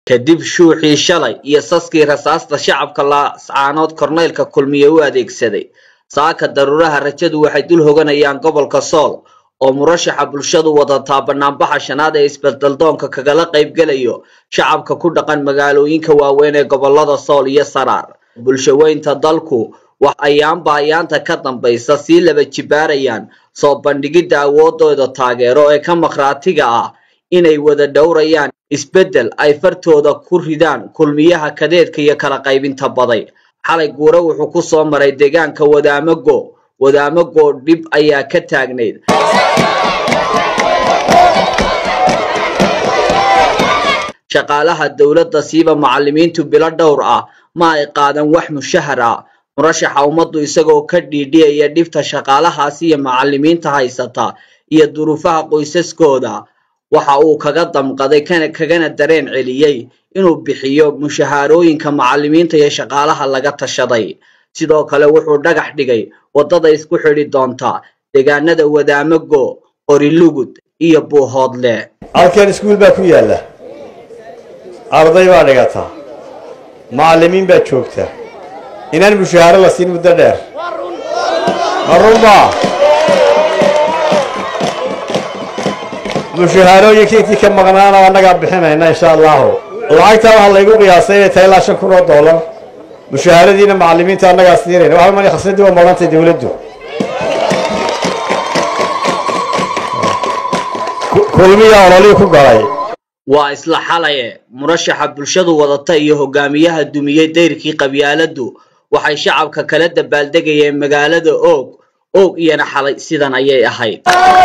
kadib shuuxii shalay iyo saskii rasaasta shacabka laascaanood korneylka kulmiye u adeegsaday saaka daruuraha rajadu waxay dul hoganayaan gobolka sool oo murashaxa bulshadu wadataa banaanbaxa shanaad ee isbeddeldoonka kagala qaybgelayo shacabka ku dhaqan magaalooyinka waaweyn ee gobolada sool iyo saraar bulshaweynta dalku wax ayaanba ayaanta ka dambaysa sii laba jibaarayaan soo bandhigidda awoodooda taageero ee ka makhraatiga ah inay wada dhowrayaan isbeddel ay fartooda ku ridaan kulmiyaha kadeedka iyo kala qaybinta baday xalay guure wuxuu ku soo maray deegaanka wadaamago wadaamago dhib ayaa ka taagnayd shaqaalaha dowladda siiba macallimiintu bilo dhowr ah ma ay qaadan wax mushahar ah murashaxa ummaddu isagoo ka dhiidhiyaya dhibta shaqaalahaasi iyo macallimiinta haysata iyo duruufaha qoysaskooda waxa uu kaga damqaday kagana dareen celiyey inuu bixiyo mushahaarooyinka macallimiinta iyo shaqaalaha laga tashaday sidoo kale wuxuu dhagax dhigay waddada isku xidhi doonta deegaanada wadaamago qorilugud iyo buuhoodle halkan iskuul baa ku yaalla arday baa dhigataa macallimiin baa joogta inaan mushahaaro la siin muddo dheer ma runbaa mushahaarooyinka intii ka maqnaana annagaa bixinayna insha allahu lacagtaa waxaa laygu qiyaasay inay tahay ilaa shan kun oo dollar mushahaaradiina macallimiinta annagaa siinayna waxa mani khasnadii waa marantay dowladdu kulmiya ololii ku galay waa isla xalaye murashaxa bulshadu wadata iyo hogaamiyaha dumiyey dayrkii qabyaaladdu waxay shacabka kala dabaaldegayeen magaalada oog oog iyana xalay sidan ayay ahayd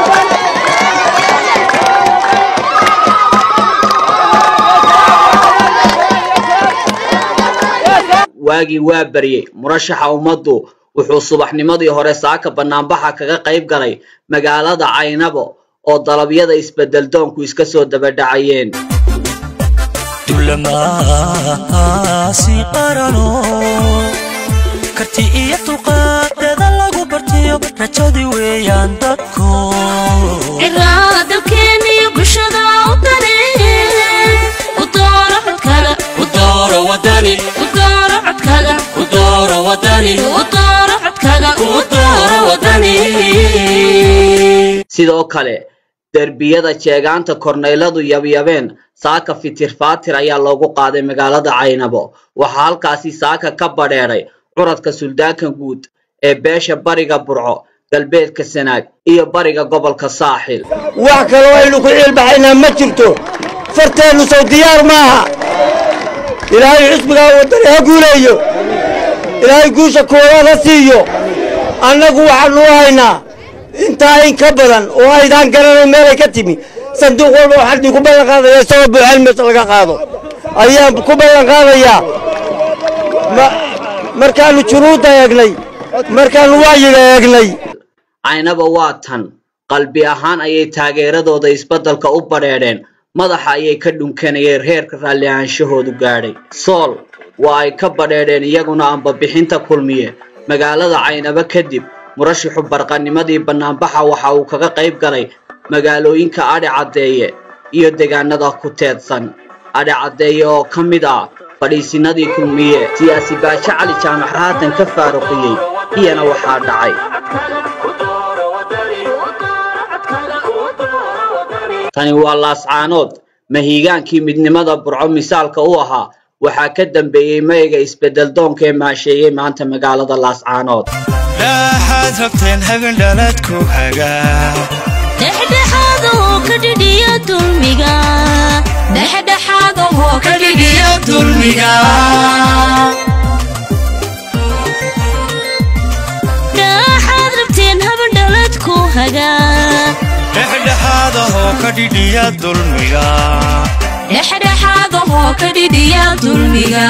waagii waa baryey murashaxa ummaddu wuxuu subaxnimadii hore saaka banaanbaxa kaga qayb galay magaalada caynabo oo dalabyada isbeddeldoonku iska soo dabadhacayeen dulamaasi qarano karti iyo dulqaadada lagu bartiyo rajadii weeyaan dadku dalkeeniyo bulshada u dane u dooro codkaga u dooro wadani u dooro codkaga u dooro wadani u dooro codkaga u dooro wadani sidoo kale derbiyada jeegaanta korneyladu yabyabeen saaka fitir faatir ayaa loogu qaaday magaalada caynabo waxaa halkaasi saaka ka badheedhay curadka suldaanka guud ee beesha bariga burco galbeedka sanaag iyo bariga gobolka saaxil wax kaloo aynu ku ciilbaxaynaa ma jirto farteennu sow diyaar maaha ilaahay xisbigaa waddani ha guuleeyo ilaahay guusha koowaad ha siiyo annagu waxaannu u haynaa intaa in ka badan oo aydaan garanayn meelay ka timi sanduuq walba waxaan idinku ballan qaadaya isagoo buuxal meesha laga qaado ayaan ku ballan qaadayaa markaannu junuudda eegnay markaannu wacyiga eegnay caynaba waa tan qalbi ahaan ayay taageeradooda isbeddelka u badheedheen madaxa ayay ka dhunkanayeen reerka raalli ahaanshahoodu gaadhay sool waa ay ka badheedheen iyaguna ambabixinta kulmiye magaalada caynaba kadib murashaxu barqanimadii bannaanbaxa waxa uu kaga qayb galay magaalooyinka adhi caddeeye iyo deegaanada ku teedsan adhi caddeeye oo ka mid ah fadhiisinadii kulmiye siyaasi baajo cali jaamac haatan ka faaruqiyey iyana waxaa dhacay tani waa laascaanood mahiigaankii midnimada burco misaalka u ahaa waxaa ka dambeeyey mayga isbeddeldoonka ee maasheeyey maanta magaalada laascaanood waxaad rabteen hagan dhaladku hagaa dhexdhexaadoo ka dhidhiya dulmiga dhexdhexaadoo ka dhidhiya dulmiga dhaxaad rabteen habandhaladku hagaa dhexdhexaadahoo ka dhidhiya dulmiga dhexdhexaadoo ka dhidhiya dulmiga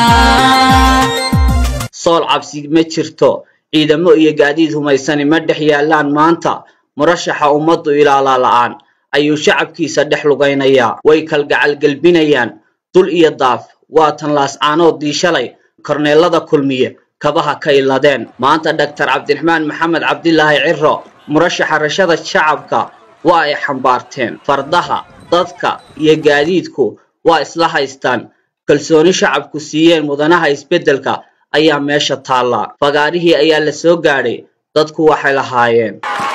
sool cabsi ma jirto ciidamo iyo gaadiid humaysani ma dhex yaallaan maanta murashaxa ummaddu ilaalaa la'aan ayuu shacabkiisa dhex lugaynayaa way kalgacalgelbinayaan dul iyo daaf waa tan laascaanoodii shalay korneelada kulmiye kabaha ka iladeen maanta dhaktar cabdiraxmaan maxamed cabdilaahi ciro murashaxa rashada shacabka waa ay xambaarteen fardaha dadka iyo gaadiidku waa isla haystaan kalsooni shacabku siiyeen mudanaha isbeddelka ayaa meesha taalla fagaarihii ayaa la soo gaadhay dadku waxay lahaayeen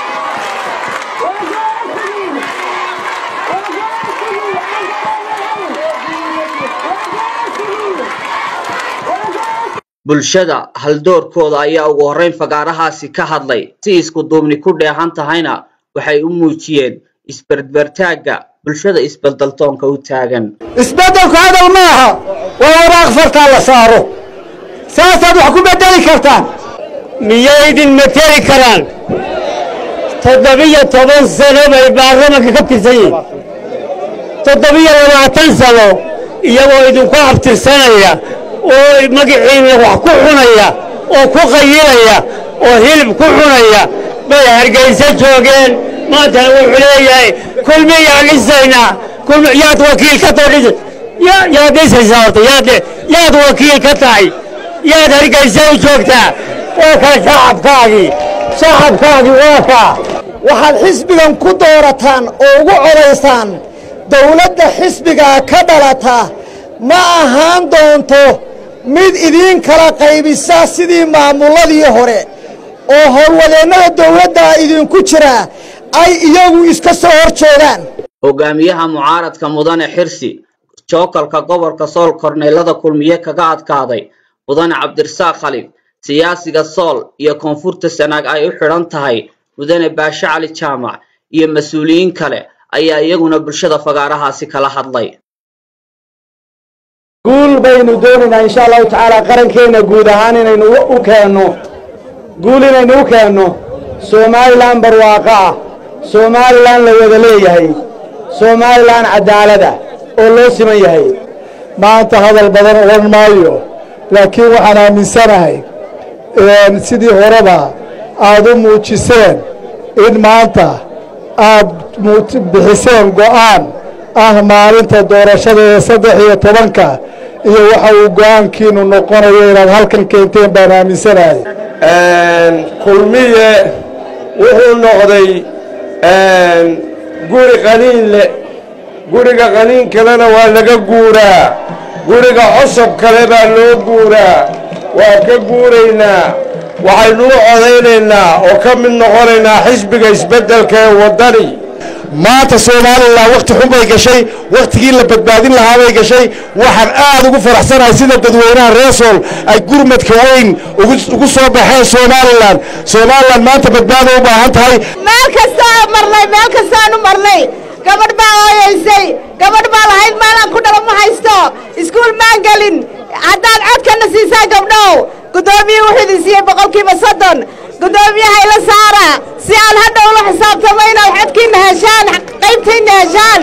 bulshada haldoorkooda ayaa ugu horrayn fagaarahaasi ka hadlay si isku duubni ku dheehan tahayna waxay u muujiyeen isberbertaagga bulshada isbeldaltoonka u taagan isbeddelku hadal ma aha waa waraaq fartaa la saaro saasaad wax ku beddeli kartaan miyaydin mateli karaan toddobiyo toban sano bay baarlamanka ka tirsan yihiin toddobiyo labaatan sano iyagoo idinku abtirsanaya oo magaciina wax ku cunaya oo ku qayilaya oo hilib ku cunaya bay hargayso joogeen maantana wuxuu leeyahay kulmiyaan dhisaynaa kulmi yaad wakiil ka too dhisa ya- yaad dhisaysaa horta yaad yaad wakiil ka tahay yaad hargayso u joogtaa waa kaa shacabkaagii shacabkaagii waa kaa waxaad xisbigan ku doorataan oo ugu codaysaan dowladda xisbigaa ka dhalata ma ahaan doonto mid idiin kala qaybisa sidii maamulladii hore oo howlwadeennada dowladda idinku jira ay iyagu iska soo hor jeedaan hogaamiyaha mucaaradka mudane xirsi jookalka gobolka sool korneylada kulmiye kaga adkaaday mudane cabdirasaaq khalif siyaasiga sool iyo koonfurta sanaag ay u xidhan tahay mudane baashe cali jaamac iyo mas-uuliyiin kale ayaa iyaguna bulshada fagaarahaasi kala hadlay guul baynu doonaynaa insha allahu tacaala qarankeenna guud ahaan inaynu u keenno guul inaynu u keenno somalilan barwaaqo ah somalilan la wada leeyahay somalilan cadaalad ah oo loo siman yahay maanta hadal badan odhan maayo laakiin waxaan aaminsanahay sidii horeba aad u muujiseen in maanta aad muut- bixiseen go'aan ah maalinta doorashada ee saddex iyo tobanka iyo waxa uu go'aankiinu noqonayo inaad halkan keenteen baan aaminsanahay kulmiye wuxuu noqday guri qaniin leh guriga qaniin kalena waa laga guuraa guriga cosob kale baa loo guuraa waa ka guuraynaa waxaynu u codaynaynaa oo ka mid noqonaynaa xisbiga isbeddelka ee waddani maanta somalilan wakhti xun bay gashay wakhtigii la badbaadin lahaa bay gashay waxaan aad ugu faraxsanahay sida dadweynaha reesool ay gurmadka weyn ugu- ugu soo baxeen somalilan somalilan maanta badbaado u baahan tahay meel kastaa marnay meel kastaanu marnay gabadh baa ooyaysay gabadh baa lahayd maalaan ku dhalo ma haysto iskuul maan gelin haddaad codkana siisaa gabdhow guddoomiye wuxuu idin siiyey boqolkiiba soddon guddoomiyaha ila saara si aan hadha ula xisaabtamo inaad codkiina heshaan qaybtayna heshaan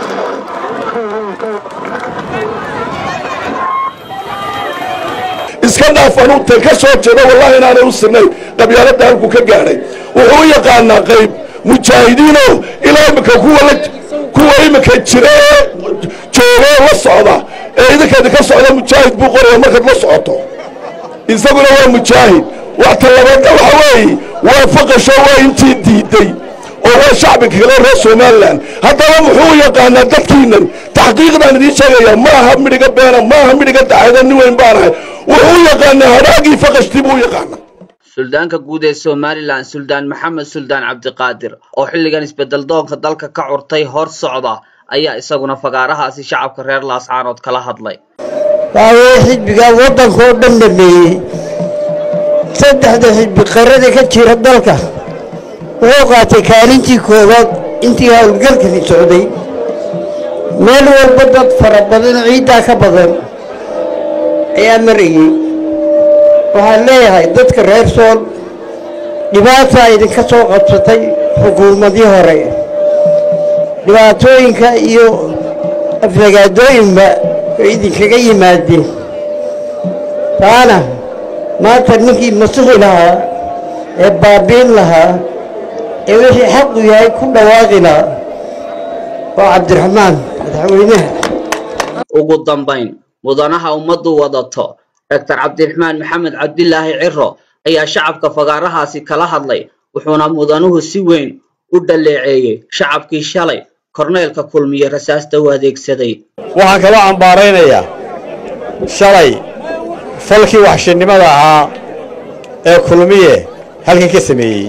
iska dhaaf anuugtan ka soo jeeda wallahi inaanay u sinayn qabyaaladda halku ka gaadhay wuxuu u yaqaanaa qayb mujaahidiino ilaa imika kuwa la kuwa imika jira ee joogoo la socda ee idinkeeda ka socda mujaahid buu qoraya markaad la socoto isaguna waa mujaahid wax talabaadna waxa weeye waa faqasho waa intii diiday oo waa shacbiga kale reer somalilan haddaba muxuu u yaqaanaa dadkiinan taxqiiqdaan idiin sheegaya ma aha midhiga beena ma aha midhiga daxayda nin weyn baanahay wuxuu u yaqaanaa hadhaagii faqashtii buu u yaqaanaa suldaanka guud ee somalilan suldaan maxamed suldaan cabdiqaadir oo xilligan isbedel doonka dalka ka curtay hor socda ayaa isaguna fagaarahaasi shacabka reer laascaanood kala hadlay waaweye xisbigaa waddanka oo dhan dhameeyey saddexda xisbi qarada ka jira dalka wuxuu qaatay kaalintii koowaad intii howlgalkani socday meel walba dad fara badan oo ciiddaa ka badan ayaa marayey waxaan leeyahay dadka reer sool dhibaataa idinka soo qabsatay xukuumadii hore dhibaatooyinka iyo aflagaadooyinba way idinkaga yimaadeen taana maanta ninkii masixi lahaa ee baabiin lahaa ee wixii xaqu yahay ku dhawaaqi lahaa waa cabdiraxmaan madaxweynaha ugu dambayn mudanaha ummaddu wadato doctor cabdiraxmaan maxamed cabdilaahi ciro ayaa shacabka fagaarahaasi kala hadlay wuxuuna mudanuhu si weyn u dhaleeceeyey shacabkii shalay korneelka kulmiye rasaasta u adeegsaday waxaan kaloo cambaaraynayaa shalay falkii waxshinnimada ahaa ee kulmiye halkan ka sameeyey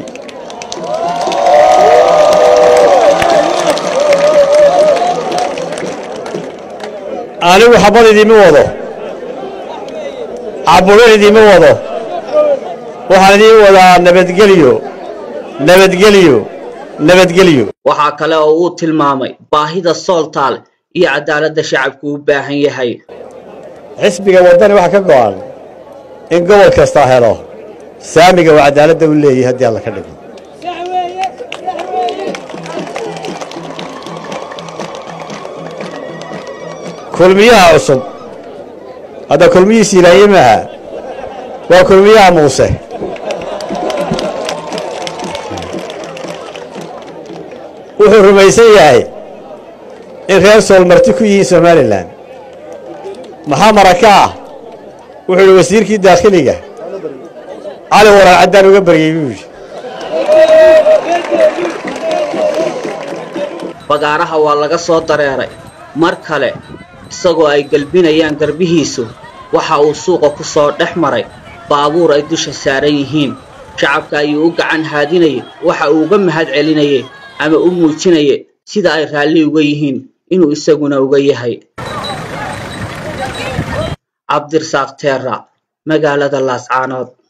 anigu xabad idiima wado caburin idiima wado waxaan idiin wadaa nabadgelyo nabadgelyo nabadgelyo waxaa kale oo uu tilmaamay baahida sooltaal iyo cadaaladda shacabku u baahan yahay xisbiga waddani waxaa ka go'an in gobol kasta helo saamiga uu cadaaladda u leeyahay haddii alla ka dhigo kulmiyaha cusub hadda kulmiyihiisi ilaaye maaha waa kulmiyaha muuse wuxuu rumaysan yahay in reer sool marti ku yihiin somalilan maxaa maraka ah wuxuu idhi wasiirkii daakhiliga cali waraar caddaan uga baryey buu yidhi bagaaraha waa laga soo dareeray mar kale isagoo ay gelbinayaan garbihiisu waxa uu suuqa ku soo dhex maray baabuur ay dusha saaran yihiin shacabka ayuu u gacan haadinayay waxa uu uga mahad celinayay ama u muujinayay sida ay raalli uga yihiin inuu isaguna uga yahay cabdirasaaq teera magaalada laascaanood